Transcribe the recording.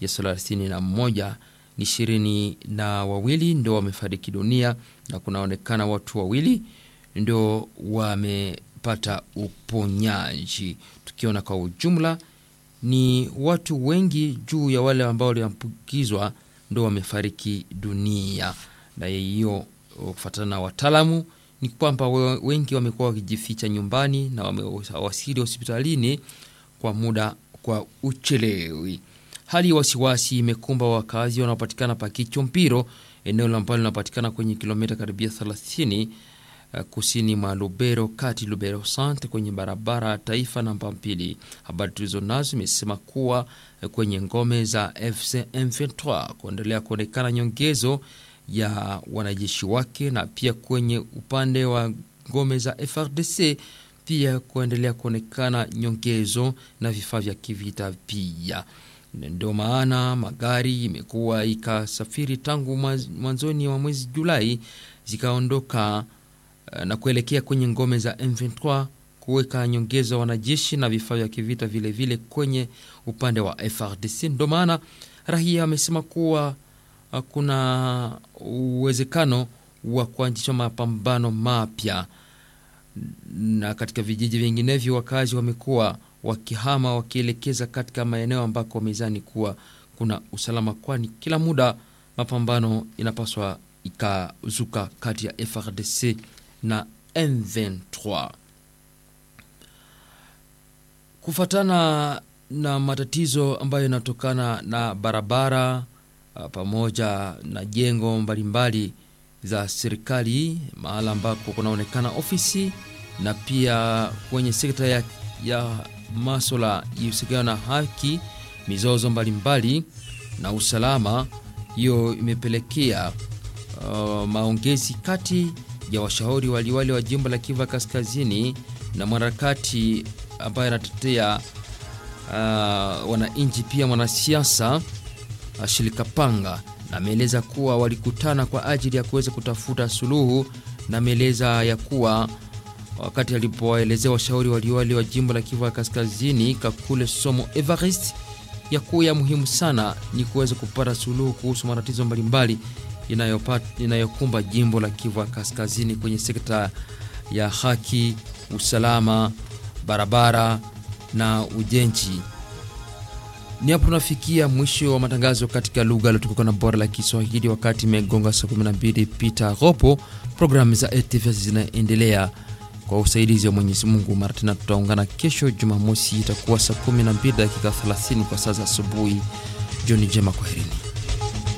ya thelathini na moja ni ishirini na wawili ndio wamefariki dunia na kunaonekana watu wawili ndio wamepata uponyaji, tukiona kwa ujumla ni watu wengi juu ya wale ambao waliambukizwa ndo wamefariki dunia. Na hiyo kufuatana na wataalamu ni kwamba wengi wamekuwa wakijificha nyumbani na wamewasili hospitalini kwa muda kwa uchelewi. Hali ya wasiwasi imekumba wakazi wanaopatikana pa Kichompiro, eneo ambalo linapatikana kwenye kilomita karibia 30 kusini mwa Lubero kati Lubero Centre kwenye barabara ya taifa namba mbili. Habari tulizo nazo imesema kuwa kwenye ngome za FC M23 kuendelea kuonekana nyongezo ya wanajeshi wake na pia kwenye upande wa ngome za FRDC pia kuendelea kuonekana nyongezo na vifaa vya kivita pia. Ndio maana magari imekuwa ikasafiri tangu mwanzoni wa mwezi Julai zikaondoka na kuelekea kwenye ngome za M23 kuweka nyongeza wanajeshi na vifaa vya kivita vile vile kwenye upande wa FRDC. Ndio maana raia amesema kuwa kuna uwezekano wa kuanzisha mapambano mapya, na katika vijiji vinginevyo wakazi wamekuwa wakihama wakielekeza katika maeneo ambako wamezani kuwa kuna usalama, kwani kila muda mapambano inapaswa ikazuka kati ya FRDC na M23 kufatana na matatizo ambayo yanatokana na barabara pamoja na jengo mbalimbali za serikali, mahala ambako kunaonekana ofisi na pia kwenye sekta ya, ya maswala ihusikana na haki, mizozo mbalimbali na usalama. Hiyo imepelekea uh, maongezi kati ya washauri waliwali wa jimbo la Kivu Kaskazini na mwanaharakati ambaye anatetea uh, wananchi pia mwanasiasa Ashili Kapanga, na ameeleza kuwa walikutana kwa ajili ya kuweza kutafuta suluhu, na ameeleza ya kuwa wakati alipowaelezea washauri waliwali wa jimbo la Kivu Kaskazini Kakule Somo Evarist ya kuwa ya muhimu sana ni kuweza kupata suluhu kuhusu matatizo mbalimbali inayokumba jimbo la Kivu Kaskazini kwenye sekta ya haki, usalama, barabara na ujenzi. Ni hapo tunafikia mwisho wa matangazo katika lugha iliyotukuka na bora la Kiswahili, wakati imegonga saa 12 pita robo. Programu za ATVS zinaendelea kwa usaidizi wa Mwenyezi Mungu. Mara tena tutaungana kesho Jumamosi, itakuwa saa 12 dakika 30 kwa saa za asubuhi. Jioni njema, kwaherini.